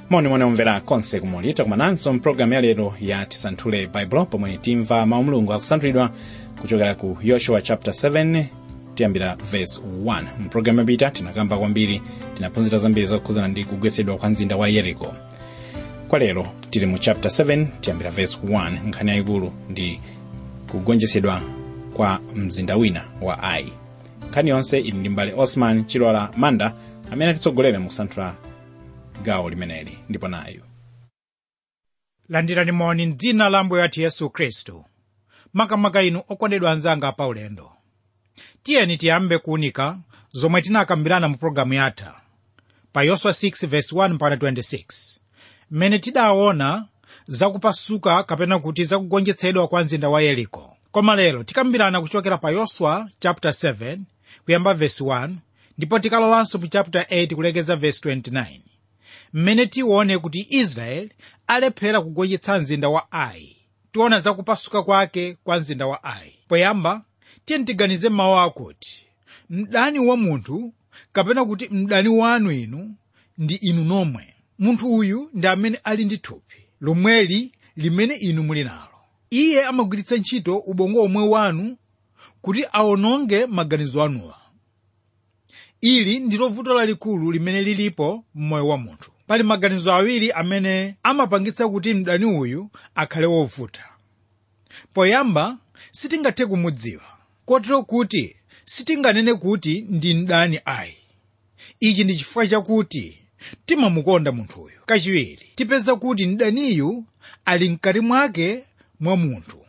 moni omvera konse kumuli takumananso mpulogalamu ya lero ya tisanthule baibulo pomwe timva mawu mulungu akusanthulidwa kuchokera ku yoshua chapter 7 tiyambira verse 1 mpulogalamu yapita tinakamba kwambiri tinaphunzira zambiri zokhuzana ndi kugwetsedwa kwa mzinda wa yeriko kwa lero tili mu chapter 7 tiyambira verse 1 nkhani yayikulu ndi kugonjetsedwa kwa mzinda wina wa ai nkhani yonse ili ndi mbale osman chilola manda amene atitsogolera mu kusanthula gawo limeneli ndipo nayo landirani moni mdzina la ambuye wathu yesu khristu makamaka inu okondedwa anzanga paulendo tiyeni tiyambe kuunika zomwe tinakambirana mu pologalamu yatha pa yoswa 6:1 mpaka 26 mmene tidaona zakupasuka kapena kuti zakugonjetsedwa kwa mzinda wa yeriko koma lero tikambirana kuchokera pa yoswa chapter 7 kuyamba verse 1 ndipo tikalowanso mu chapter 8 kulekeza verse 29 mmene tione kuti israeli alephera kugonjetsa mzinda wa ai tiona zakupasuka kwake kwa mzinda wa ai poyamba tiye tiganize mawu akuti mdani wa munthu kapena kuti mdani wanu inu ndi inu nomwe munthu uyu ndi amene ali ndi thupi lomweli limene inu muli nalo iye amagwiritsa ntchito ubongo omwe wanu kuti awononge maganizo anuwa ili ndilo vuto lalikulu limene lilipo m'moyo wa munthu pali maganizo awiri amene amapangitsa kuti mdani uyu akhale wovuta poyamba sitingathe kumudziwa kotero kuti sitinganene kuti ndi mdani ayi ichi ndi chifukwa chakuti timamukonda munthuyu kachiwiri tipeza kuti mdaniyu ali mkati mwake mwa munthu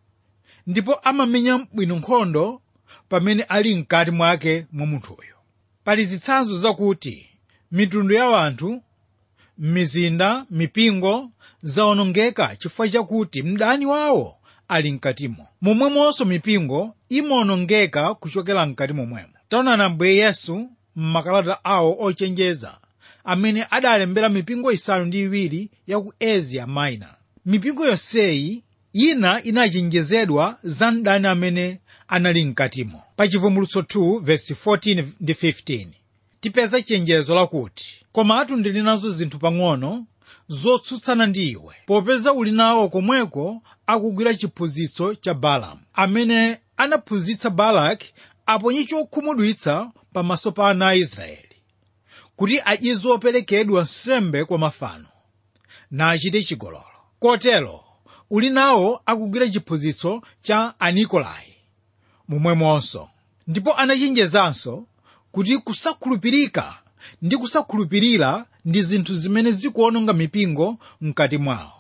ndipo amamenya bwino nkhondo pamene ali mkati mwake mwa munthuyo pali zitsanzo zakuti mitundu ya anthu m'mizinda mipingo zawonongeka chifukwa chakuti mdani wawo ali mkatimo momwemonso mipingo imawonongeka kuchokera mkati momwemo taonani ambuye yesu m'makalata awo ochenjeza amene adalembera mipingo isanu ndi iwiri ya ku asia minor mipingo yonseyi ina inachenjezedwa za mdani amene anali mkatimo pa chivumbulutso 2 verse 14 ndi 15 tipeza chenjezo lakuti komatu ndili nazo zinthu pang'ono zotsutsana ndi iwe popeza uli nawo komweko akugwira chiphunzitso cha balamu amene anaphunzitsa balaki aponye chokhumudwitsa pamaso pa ana a israeli kuti adye zoperekedwa nsembe kwa mafano nachite chigololo kotero uli nawo akugwira chiphunzitso cha anikolai momwemonso ndipo anachenjezanso kuti kusakhulupirika ndi kusakhulupirira ndi zinthu zimene zikuononga mipingo mkati mwawo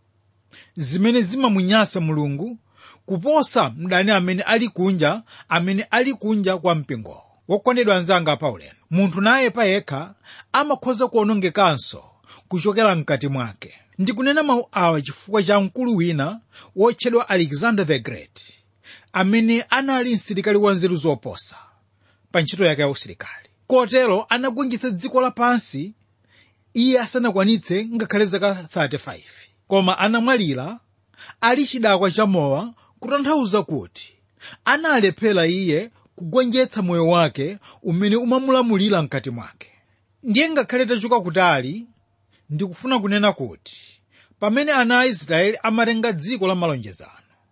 zimene zimamunyansa mulungu kuposa mdani amene ali kunja amene ali kunja kwa mpingowo wokondedwa anzanga paulendo munthu naye payekha amakhoza kuonongekanso kuchokera mkati mwake ndikunena mawu awa chifukwa cha mkulu wina wotchedwa alexander the great amene anali msilikali wa nzeru zoposa pa ntchito yake ya usilikali kotero anagonjetsa dziko lapansi iye asanakwanitse ngakhale zaka 35 koma anamwalira ali chidakwa cha mowa kutanthauza kuti analephera iye kugonjetsa moyo wake umene umamulamulira mkati mwake ndiye ngakhale tachoka kutali ndikufuna kunena kuti pamene ana a israeli amatenga dziko la malonjezano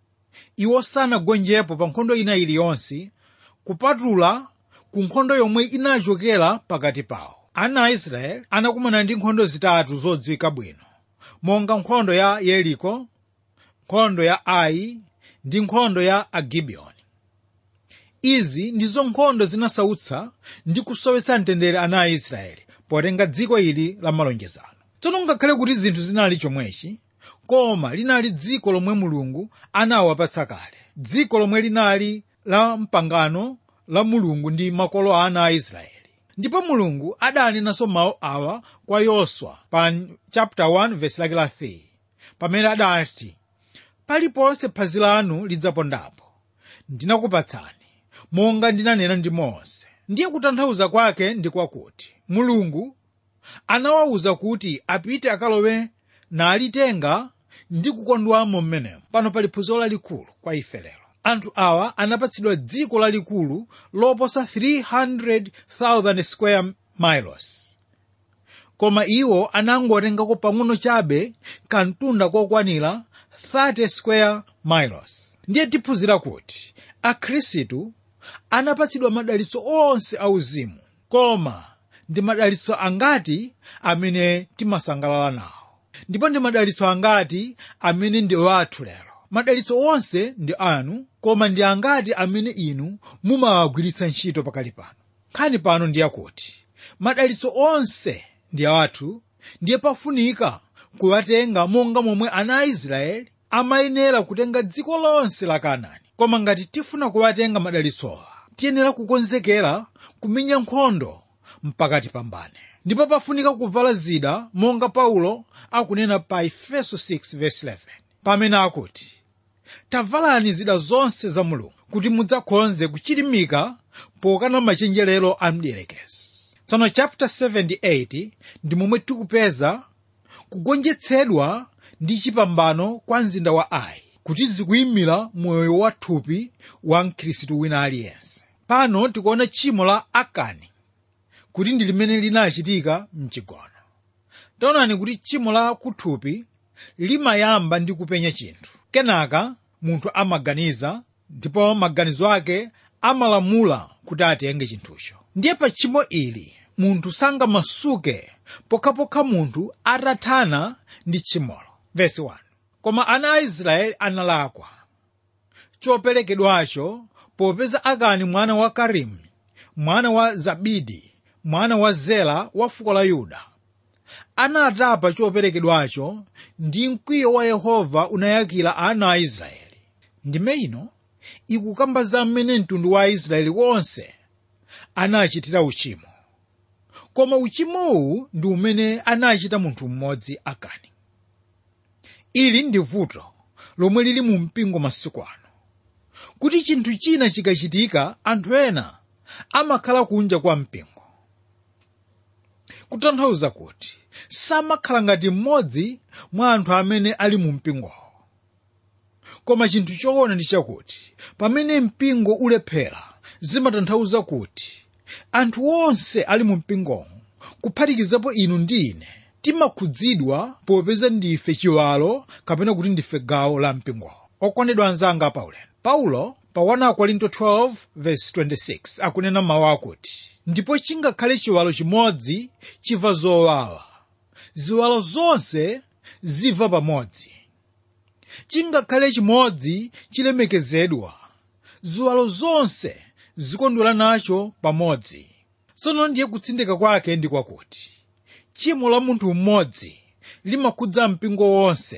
iwo sanagonjepo pa nkhondo ina iliyonse kupatula ku nkhondo yomwe inachokera pakati pawo ana a israeli anakumana ndi nkhondo zitatu zodziwika bwino monga nkhondo ya yeriko nkhondo ya ai ndi nkhondo ya agibiyoni izi ndizo nkhondo zinasautsa ndi kusowetsa mtendere ana a israeli potenga dziko ili la malonjezano tsono ngakhale kuti zinthu zinali chomwechi koma linali dziko lomwe mulungu anawapatsa kale dziko lomwe linali la mpangano la mulungu ndi makolo a ana a israeli ndipo mulungu adanenanso mawu awa kwa yoswa pa chapter 1 verse lake la 3 pamene adati paliponse phazi lanu lidzapondapo ndinakupatsani monga ndinanena ndi mose ndiye kutanthauza kwake ndi kwakuti mulungu anawawuza kuti apite akalowe nalitenga ndi kukondwamo mmenemo pano pali phunziro lalikulu kwa ife lero anthu awa anapatsidwa dziko lalikulu loposa 300,000 square miles koma iwo anangotengako pang'ono chabe kantunda kokwanira 30 square miles ndiye tiphunzira kuti akhristu anapatsidwa madalitso onse auzimu koma ndi madalitso angati amene timasangalala nawo ndipo ndi madalitso angati amene ndi wathu lero madalitso onse ndi anu koma ndi angati amene inu mumawagwiritsa ntchito pakali pano nkhani pano ndi yakuti madalitso onse ndi awathu ndiye pafunika kuwatenga monga momwe ana a israeli amayenera kutenga dziko lonse la kanaani koma ngati tifuna kuwatenga madalitsowa tiyenera kukonzekera kumenya nkhondo mpaka tipambane ndipo pafunika kuvala zida monga paulo akunena pa efeso 6:11 pamene akuti tavalani zida zonse za mulungu kuti mudzakhonze kuchilimika pokana machenjerero a mdierekezi tsono chapter 78 ndi momwe tikupeza kugonjetsedwa ndi chipambano kwa mzinda wa ai kuti zikuyimira moyo wa thupi wa mkhristu wina aliyense pano tikuona tchimo la akani kuti ndi limene linachitika mchigono taonani kuti tchimo la kuthupi limayamba ndi kupenya chinthu kenaka munthu amaganiza ndipo maganizo ake amalamula kuti atenge chinthucho ndiye pa tchimo ili munthu sangamasuke pokhapokha munthu atathana ndi tchimolo vesi 1 koma ana a israeli analakwa choperekedwacho popeza akani mwana wa karimi mwana wa zabidi mwana wa zela wa fuko la yuda anatapa choperekedwacho ndi mkwiyo wa yehova unayakira ana a israeli ndime ino ikukamba za mmene mtundu wa aisraeli wonse anachitira uchimo koma uchimowu ndi umene anachita munthu mmodzi akani ili ndi vuto lomwe lili mu mpingo masiku ano kuti chinthu china chikachitika anthu ena amakhala kunja kwa mpingo kutanthauza kuti samakhala ngati mmodzi mwa anthu amene ali mu mpingowo koma chinthu choona ndi chakuti pamene mpingo ulephera zimatanthauza kuti anthu onse ali mu mpingowo kuphatikizapo inu ndi ine timakhudzidwa popeza ndife chiwalo kapena kuti ndife gawo la mpingowo okondedwa anzanga paulendo paulo pa 1 korinto 12:26 akunena mawu akuti ndipo chingakhale chiwalo chimodzi chimva zowawa ziwalo zonse zimva pamodzi chingakhale chimodzi chilemekezedwa ziwalo zonse zikondwera nacho pamodzi tsono ndiye kutsindika kwake ndi kwakuti tchimo la munthu mmodzi limakhudza mpingo wonse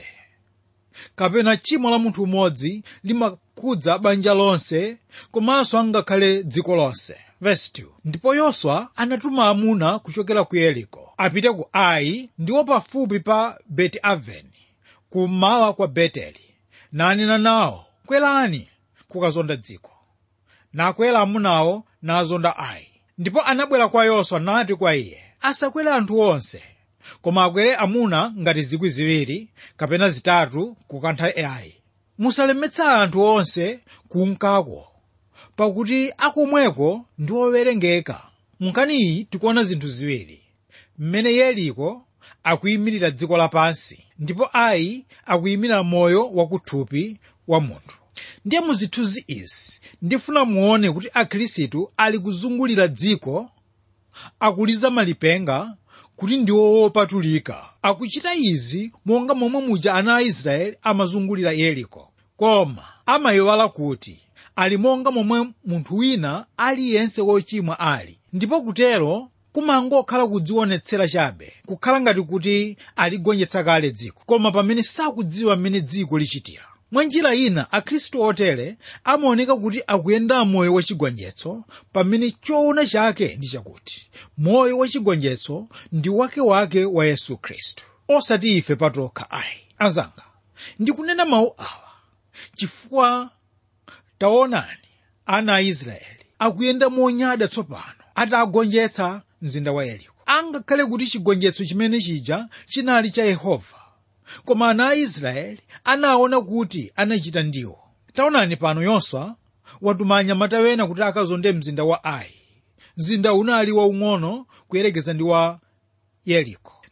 kapena tchimo la munthu mmodzi limakhudza banja lonse komanso angakhale dziko lonse Verse 2. ndipo yoswa anatuma amuna kuchokera ku yeriko apite ku ai ndiwo pafupi pa beti aveni kummawa kwa beteli nanena nawo kwerani kukazonda dziko nakwera amunawo nazonda ai ndipo anabwera kwa yoswa nati kwa iye asakwere anthu onse koma akwere amuna ngati zikwi ziwiri kapena zitatu kukantha ai musalemetsa anthu onse kunkako pakuti akomweko ndi owerengeka munkhani iyi tikuona zinthu ziwiri mmene yeriko akuyimirira dziko lapansi ndipo ai akuyimirira moyo wakuthupi wa munthu ndiye mu zithunzi izi ndifuna muone kuti akhristu ali kuzungulira dziko akuliza malipenga kuti ndiwo wopatulika akuchita izi monga momwe muja ana a israeli amazungulira yeriko koma amayiwala kuti ali monga momwe munthu wina aliyense wochimwa ali ndipo kutero kumangokhala kudzionetsera chabe kukhala ngati kuti aligonjetsa kale dziko koma pamene sakudziwa mmene dziko lichitira mwa njira ina akhristu otere amaoneka kuti akuyenda moyo wachigonjetso pamene choona chake ndi chakuti moyo wachigonjetso ndi wakewake wa yesu khristu osati ife patokha ayi anzanga ndikunena mawu awa chifukwa taonani ana a israeli akuyenda monyada tsopano atagonjetsa mzinda wa yeriko angakhale kuti chigonjetso chimene chija chinali cha yehova koma ana a israeli anaona kuti anachita ndiwo taonani pano yoswa watuma anyamata wena kuti akazonde mzinda wa ai mzinda unali waung'ono kuyerekeza ndi wa yeriko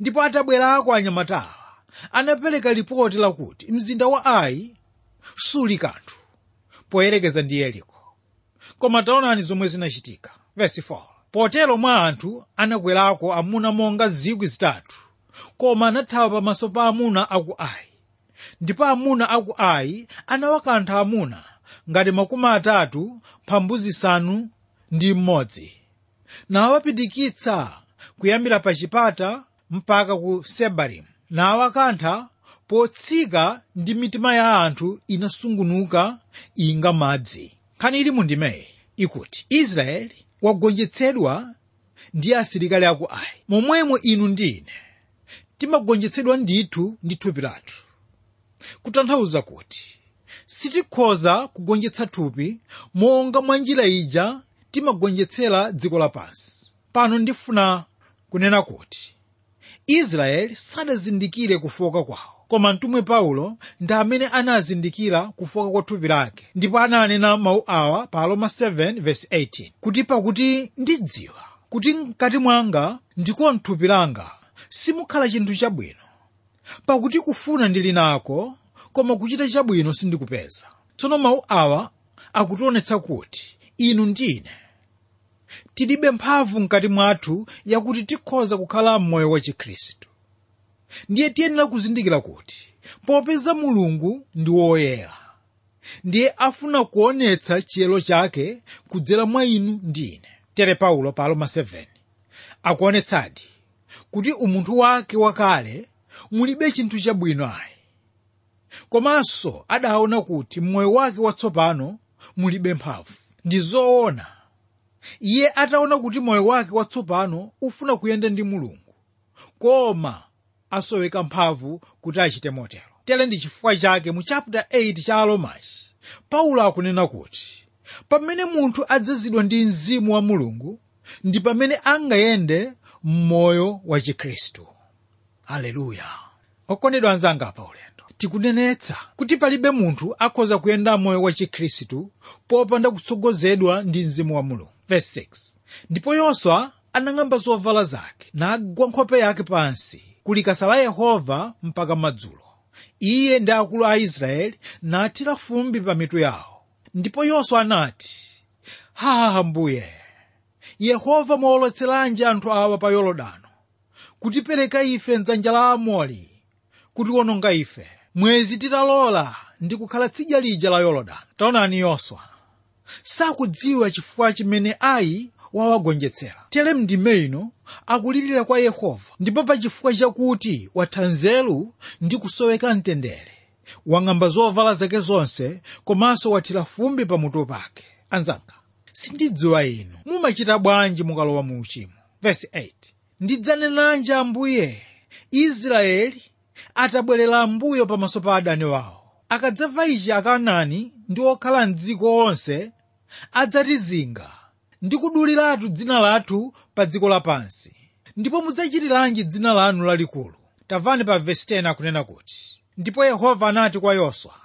ndipo atabwerako anyamatawa anapereka lipoti lakuti mzinda wa ai suli kanthu poyerekeza ndi yeriko koma taonani zomwe zinachitika verse 4 potero mwa anthu anakwerako amuna monga zikwi zitatu koma anathawa pamaso pa amuna aku ai ndipo amuna aku ai anawakantha amuna ngati makumi atatu mphambu zisanu ndi mmodzi nawapitikitsa kuyambira pa chipata mpaka ku sebarimu nawakantha potsika ndi mitima ya anthu inasungunuka inga madzi nkhani ili mundimeyi ikuti israeli wagonjetsedwa ndi asilikali aku ai momwemo inu ndi ine timagonjetsedwa ndithu ndi thupi lathu kutanthauza kuti sitikhoza kugonjetsa thupi monga mwa njira ija timagonjetsera dziko lapansi pano ndifuna kunena kuti israeli sadazindikire kufoka kwawo koma mtumwi paulo ndi amene anazindikira kufoka kwa thupi lake ndipo ananena mawu awa pa aroma 7:18 kuti pakuti ndidziwa kuti mkati mwanga ndiko mthupi langa simukhala chinthu chabwino pakuti kufuna ndili nako koma kuchita chabwino sindikupeza tsono mawu awa akutionetsa kuti inu ndine tilibe mphamvu mkati mwathu yakuti tikhoza kukhala m'moyo wa chikhristu ndiye tiyenera kuzindikira kuti popeza mulungu ndi woyera ndiye afuna kuonetsa chiyero chake kudzera mwa inu ndi ine tere paulo pa aroma 7 akuonetsadi kuti umunthu wake wakale mulibe chinthu chabwino ayi komanso adaona kuti mmoyo wake watsopano mulibe mphamvu ndi zoona iye ataona kuti moyo wake watsopano ufuna kuyenda ndi mulungu koma asoweka mphamvu kuti achite motero tere ndi chifukwa chake mu chapter 8 cha aromachi paulo akunena kuti pamene munthu adzazidwa ndi mzimu wa mulungu ndi pamene angayende m'moyo wa chikhristu haleluya okondedwa anzanga pa ulendo tikunenetsa kuti palibe munthu akhoza kuyenda moyo wa chikhristu popanda kutsogozedwa ndi mzimu wa mulungu verse 6 ndipo yoswa anang'amba zovala zake nagwa nkhope yake pansi kulikasa la yehova mpaka madzulo iye ndi akulu a israeli nathira fumbi pa mitu yawo ndipo yoswa anati haha mbuye yehova mwawolotseranji anthu awa pa yorodano kutipereka ife mdzanja la amori kutiwononga ife mwezi titalola ndi kukhala tsidya lija la yorodano taonani yoswa sakudziwa chifukwa chimene ayi wawagonjetsera tere mndime ino akulirira kwa yehova ndipo pa chifukwa chakuti watha nzeru ndi kusoweka mtendere wang'amba zovala zake zonse komanso wathira fumbi pamutu pake anzanga sindidziwa inu mumachita bwanji mukalowa mu uchimo verse 8 ndidzanenanji ambuye israeli atabwerera mbuyo pamaso pa adani wawo akadzamva ichi akaanani ndi okhala mdziko onse adzatizinga ndi kuduliratu dzina lathu pa dziko lapansi ndipo mudzachitiranji dzina lanu lalikulu tamvani pa vesi 10 akunena kuti ndipo yehova anati kwa yoswa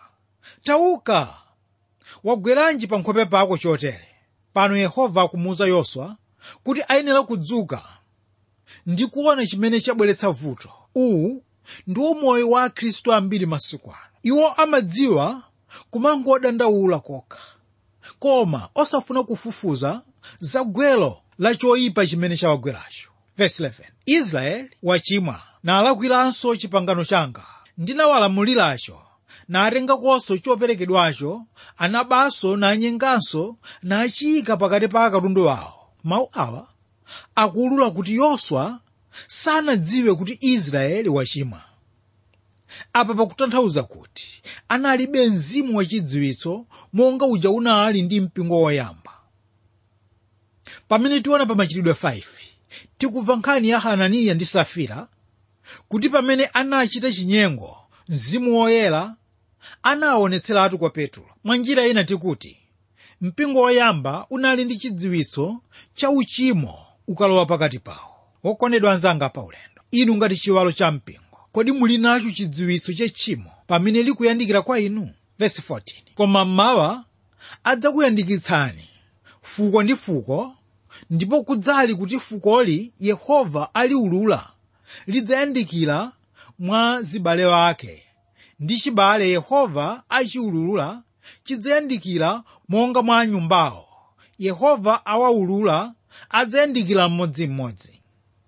tauka wagweranji pa nkhope pako chotere pano yehova akumuwuza yoswa kuti ayenera kudzuka ndi kuona chimene chabweretsa vuto uwu ndiwo moyo wa akhristu ambiri masiku ano iwo amadziwa kumangodandaula kokha koma osafuna kufufuza za gwero la choyipa chimene chawagweracho verse 11 israeli wachimwa nalakwiranso chipangano changa ndinawalamuliracho natengakonso choperekedwacho anabanso nanyenganso nachiyika pakati pa akatundu wawo mawu awa akuulula kuti yoswa sanadziwe kuti israeli wachimwa apa pakutanthauza kuti analibe mzimu wachidziwitso monga uja unali ndi mpingo woyamba pamene tiona pa machitidwe 5 tikumva nkhani ya hananiya ndi safira kuti pamene anachita chinyengo mzimu woyera anawaonetseratu kwa petulo mwa njira ina tikuti mpingo woyamba unali ndi chidziwitso cha uchimo ukalowa pakati pawo wokondedwa anzanga pa ulendo inu ngati chiwalo cha mpingo kodi muli nacho chidziwitso cha tchimo pamene likuyandikira kwa inu verse 14 koma mmawa adzakuyandikitsani fuko ndi fuko ndipo kudzali kuti fukoli yehova aliulula lidzayandikira mwa zibale wake ndi chibale yehova achiulula chidzayandikira monga mwa nyumbawo yehova awaulula adzayandikira mmodzimmodzi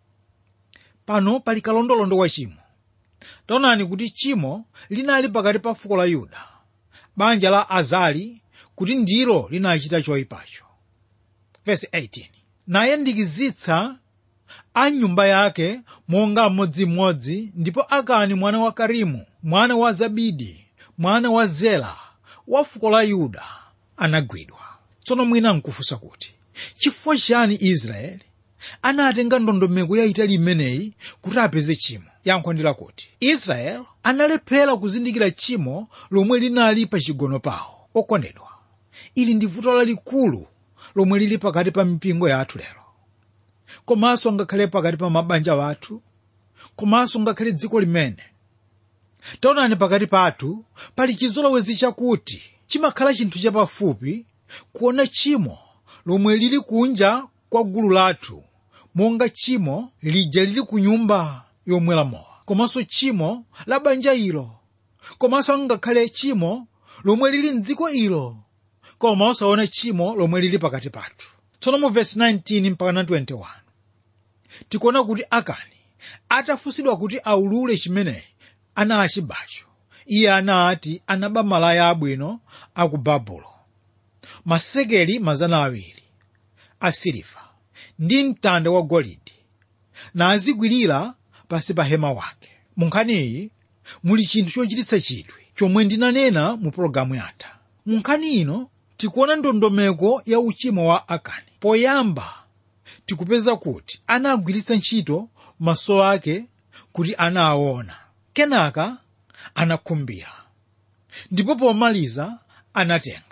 pano pali kalondolondo wa chimo taonani kuti chimo linali pakati pa fuko la yuda banja la azali kuti ndilo linachita choyipacho verse 18 nayandikizitsa a nyumba yake monga mmodzimmodzi ndipo akani mwana wa karimu mwana wa zabidi mwana wa zela wa fuko la yuda anagwidwa tsono mwina nkufunsa kuti chifukwa chani israeli anatenga ndondomeko yayitali imeneyi kuti apeze chimo yankho ndi lakuti israeli analephera kuzindikira tchimo lomwe linali pa chigono pawo okondedwa ili ndi vuto lalikulu lomwe lili pakati pa mipingo yathu lero komanso ngakhale pakati pa mabanja wathu komanso ngakhale dziko limene taonani pakati pathu pali chizolowezi chakuti chimakhala chinthu chapafupi kuona tchimo lomwe lili kunja kwa gulu lathu monga tchimo lija lili ku nyumba yomwera mowa komanso tchimo la banja ilo komanso ngakhale tchimo lomwe lili mdziko ilo koma osaona tchimo lomwe lili pakati pathu tsono mu vesi 19 mpaka 21 tikuona kuti akani atafunsidwa kuti aulule chimeneyi anachibacho iye anati anaba malaya abwino aku babulo masekeli mazana awiri asiliva ndi mtanda wa golide nazigwirira pasi pa hema wake mu nkhaniyi muli chinthu chochititsa chidwi chomwe ndinanena mu pologalamu yatha mu nkhani ino tikuona ndondomeko ya uchimo wa akani poyamba tikupeza kuti anagwiritsa ntchito maso ake kuti anawaona kenaka anakhumbira ndipo pomaliza anatenga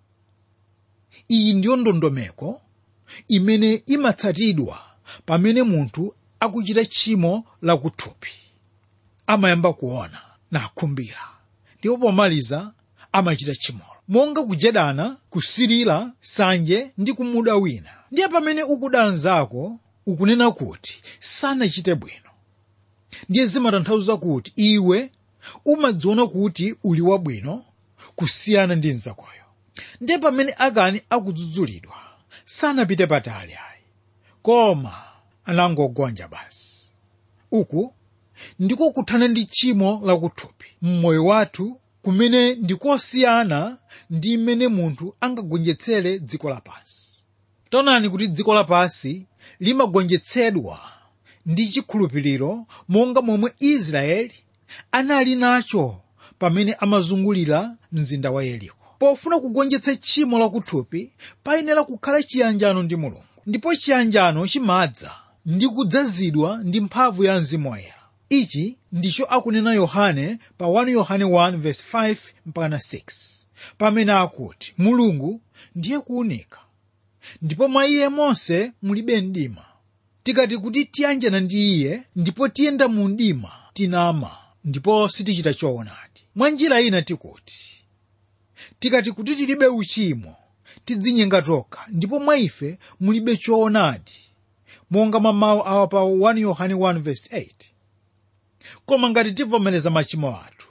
iyi ndiyo ndondomeko imene imatsatidwa pamene munthu akuchita tchimo lakuthupi amayamba kuona nakhumbira ndipo pomaliza amachita tchimolo monga kujedana kusirira sanje ndi kumuda wina ndiye pamene ukuda anzako ukunena kuti sanachite bwino ndiye zimatanthauza kuti iwe umadziona kuti uli wabwino kusiyana ndi mnzakoyo ndiye pamene akani akudzudzulidwa sanapite patali ayi koma anangogonja basi uku ndiko kuthana ndi tchimo lakuthupi mmoyo wathu kumene ndikosiyana ndi mmene munthu angagonjetsere dziko lapansi taonani kuti dziko lapansi limagonjetsedwa ndi chikhulupiriro monga momwe israeli anali nacho pamene amazungulira mzinda wa yeriko pofuna kugonjetsa tchimo lakuthupi payenera kukhala chiyanjano ndi mulungu ndipo chiyanjano chimadza ndi kudzazidwa ndi mphamvu ya mzimu woyera ichi ndicho akunena yohane pa 1 yohane 1:5 mpaka 6 pamene akuti mulungu ndiye kuunika ndipo mwa iye monse mulibe mdima tikati kuti tiyanjana ndi iye ndipo tiyenda mu mdima tinama ndipo sitichita choonadi mwa njira ina tikuti tikati kuti tilibe uchimo tidzinyenga tokha ndipo mwa ife mulibe choonadi monga mwa mawu awa pa 1 yohane 1:8 koma ngati tivomereza machimo athu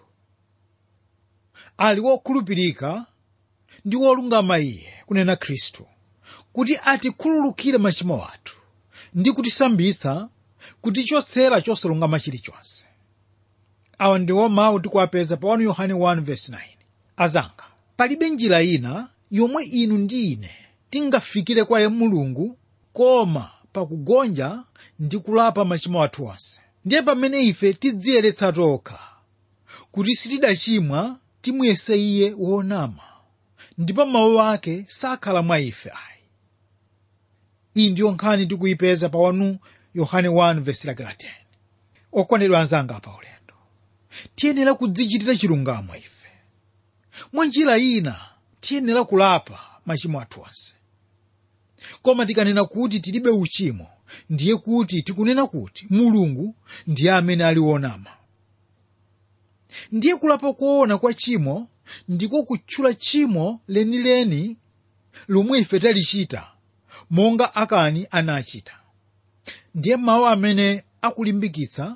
ali wokhulupirika ndi wolungama iye kunena khristu kuti atikhululukire machimo athu ndi kutisambitsa kutichotsera chosalungama chilichonse awa ndiwo mawu tikuwapeza pa 1 yohane 1:9 azanga palibe njira ina yomwe inu ndi ine tingafikire kwa mulungu koma pakugonja ndi kulapa machimo athu onse ndiye pamene ife tidziyeretsa tokha kuti sitidachimwa timuyese iye wonama ndipo mawu ake sakhala mwa ife ayi iyi ndiyo nkhani tikuyipeza pa 1 yohane 1:10 okondedwa anzanga pa ulendo tiyenera kudzichitira chilungamo ife mwa njira ina tiyenera kulapa machimo athu onse koma tikanena kuti tilibe uchimo ndiye kuti tikunena kuti mulungu ndiye amene ali wonama ndiye kulapa koona kwa chimo ndiko kutchula tchimo lenileni lomwe ife talichita monga akani anachita ndiye mawu amene akulimbikitsa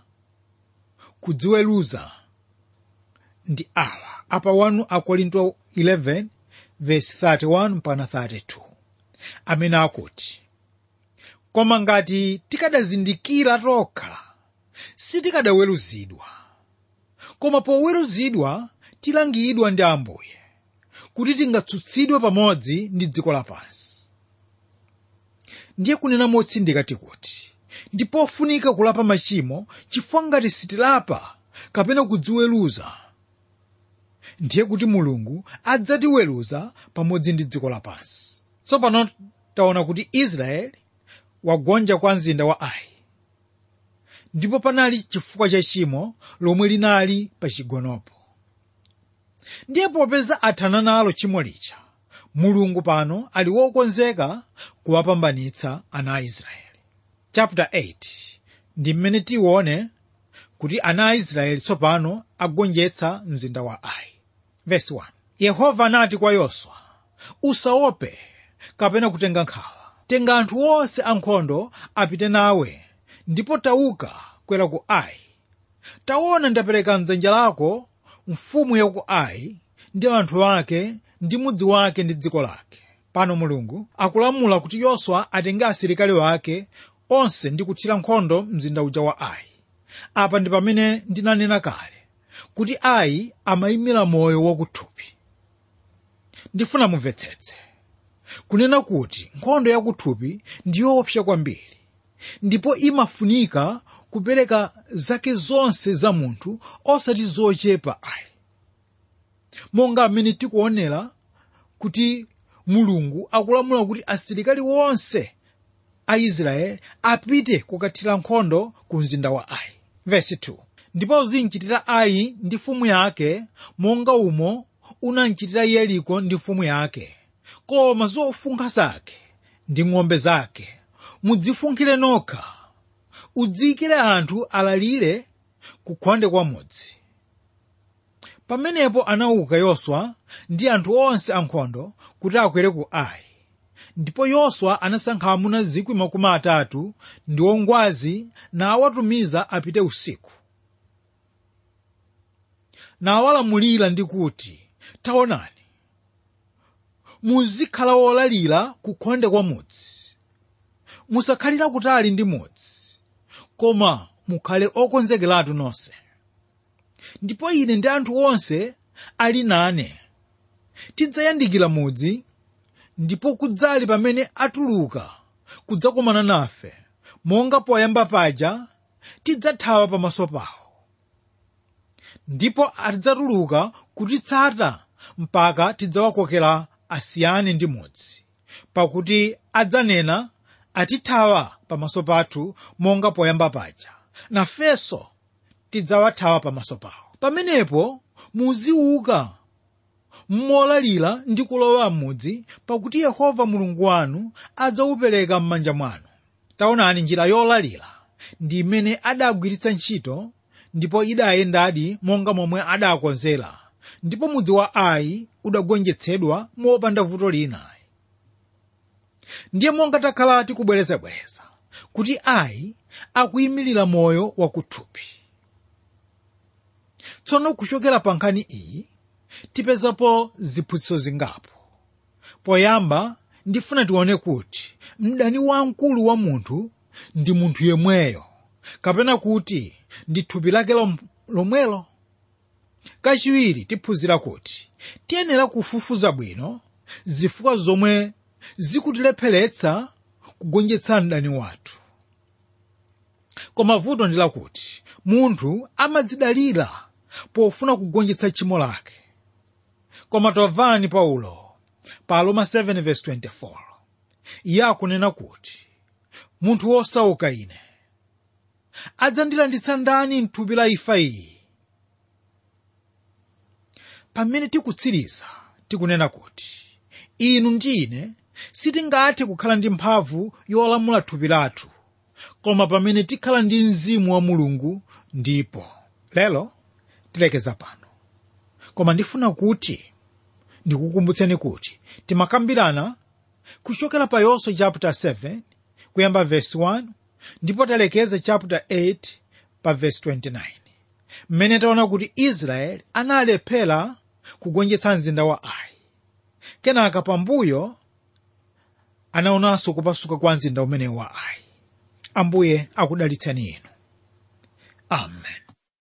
kudziweruza ndi awa apa 1 akorinto 11 verse 31 mpaka 32 amene akuti koma ngati tikadazindikira tokha sitikadaweruzidwa koma poweruzidwa tilangidwa ndi ambuye kuti tingatsutsidwe pamodzi ndi dziko lapansi ndiye kunena motsindika tikuti ndi pofunika kulapa machimo chifukwa ngati sitilapa kapena kudziweruza ndiye kuti mulungu adzatiweruza pamodzi ndi dziko lapansi tsopano taona kuti israeli wagonja kwa mzinda wa ai ndipo panali chifukwa cha chimo lomwe linali pa chigonopo ndiye popeza athana nalo chimo lija mulungu pano ali wokonzeka kuwapambanitsa ana a israeli chapter 8 ndi mmene tione kuti ana a israeli tsopano agonjetsa mzinda wa ai verse 1 yehova anati kwa yoswa usaope kapena kutenga nkhawa tenga anthu onse ankhondo apite nawe ndipo tauka kwera ku ai taona ndapereka mdzanja lako mfumu ya ku ai ndi anthu ake ndi mudzi wake ndi dziko lake pano mulungu akulamula kuti yoswa atenge asilikali wake onse ndi kuthira nkhondo mzinda uja wa ai apa ndi pamene ndinanena kale kuti ai amayimira moyo wakuthupi ndifuna mumvetsetse kunena kuti nkhondo yakuthupi ndi yoopsa kwambiri ndipo imafunika kupereka zake zonse za munthu osati zochepa ayi monga amene tikuonera kuti mulungu akulamula kuti asilikali wonse a israeli apite kukathira nkhondo ku mzinda wa ai verse 2 ndipo uzinchitira ai ndi mfumu yake monga umo unamchitira yeriko ndi mfumu yake koma zofunkha zake ndi ng'ombe zake mudzifunkhire nokha udziyikire anthu alalire kukhonde kwa mudzi pamenepo anauka yoswa ndi anthu onse ankhondo kuti akwere ku ai ndipo yoswa anasankha amuna zikwi makumi atatu ndi ongwazi nawatumiza apite usiku nawalamulira ndi kuti taonani muzikhala wolalira kukhonde kwa mudzi musakhalira kutali ndi mudzi koma mukhale okonzekeratu nonse ndipo ine ndi anthu onse ali nane tidzayandikira mudzi ndipo kudzali pamene atuluka kudzakomana nafe monga poyamba paja tidzathawa pamaso pawo ndipo adzatuluka kutitsata mpaka tidzawakokera asiyane ndi mudzi pakuti adzanena atithawa pamaso pathu monga poyamba paja nafenso tidzawathawa pamaso pawo pamenepo muziuka molalira ndi kulowa m'mudzi pakuti yehova mulungu wanu adzawupereka m'manja mwanu taonani njira yolalira ndi imene adagwiritsa ntchito ndipo idayendadi monga momwe adakonzera ndipo mudzi wa ai udagonjetsedwa mopanda vuto lina ndiye monga takhala tikubwerezabwereza kuti ai akuyimirira moyo wakuthupi tsono kuchokera pa nkhani iyi tipezapo ziphunzitso zingapo poyamba ndifuna tione kuti mdani wamkulu wa munthu ndi munthu yemweyo kapena kuti ndi thupi lake lom- lomwelo kachiwiri tiphunzira kuti tiyenera kufufuza bwino zifukwa zomwe zikutilepheretsa kugonjetsa mdani wathu koma vuto ndi lakuti munthu amadzidalira pofuna kugonjetsa tchimo lake koma tamvani paulo pa roma 7:24 iye akunena kuti munthu wosauka ine adzandilanditsa ndani mthupi la imfa iyi pamene tikutsiriza tikunena kuti inu ndi ine sitingathe kukhala ndi mphamvu yolamula thupi lathu koma pamene tikhala ndi mzimu wa mulungu ndipo lero tilekeza pano koma ndifuna kuti ndikukumbutseni kuti timakambirana kuchokera pa yoswa chapter 7 kuyamba verse 1 ndipo talekeza chapter 8 pa verse 29 mmene taona kuti israeli analephera kugonjetsa mzinda wa ai kenaka pambuyo anaonanso kupasuka kwa mzinda umene wa ai ambuye akudalitseni inu amen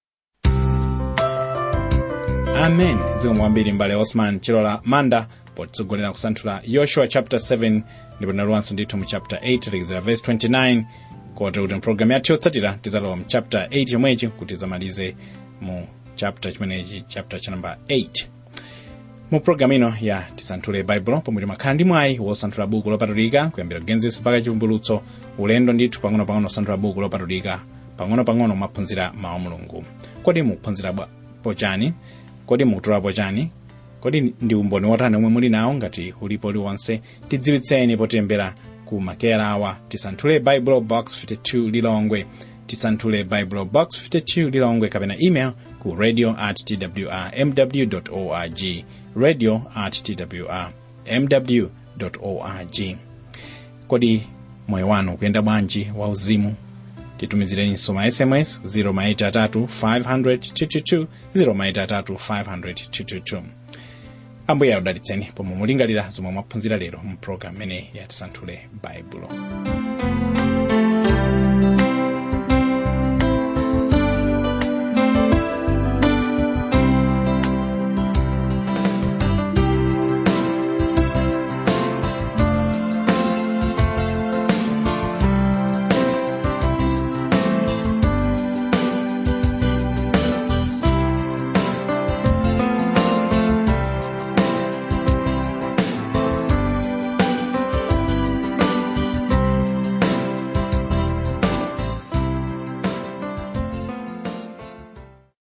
amen zikomo kwambiri mbale osman chilola manda potitsogolera kusanthula yoshua chapter 7 ndipo tinaluwanso ndithu mu chapter 8 talekezera verse 29 kote kuti mpulogalamu yathu yotsatira tizalowa mu chapter 8 yomwechi kuti zamalize mu chapter chimenechi chapter cha namba 8 mu pulogalamu ino ya tisanthule baibulo pomwe timakhala ndi mwayi wosanthula buku lopatulika kuyambira genesis mpaka chivumbulutso ulendo ndithu pang'ono-pang'ono osanthula buku lopatulika pang'ono-pang'ono mwaphunzira mawu a mulungu kodi mukuphunzira bwa- pochani kodi mukutolapo chani kodi ndi umboni wotani omwe muli nawo ngati ulipo uliwonse tidziwitseni potilembera ku makera awa tisanthule bible box 52 lilongwe tisanthule bible box 52 lilongwe kapena email ku radio at twrmw org radio at twrmw org kodi moyo wanu ukuyenda bwanji wauzimu titumizireninso ma sms 0maitatu 500 0maitatu 500 ambuye akudalitseni pomwe mulingalira zomwe mwaphunzira lero mu program imene ya tisanthule baibulo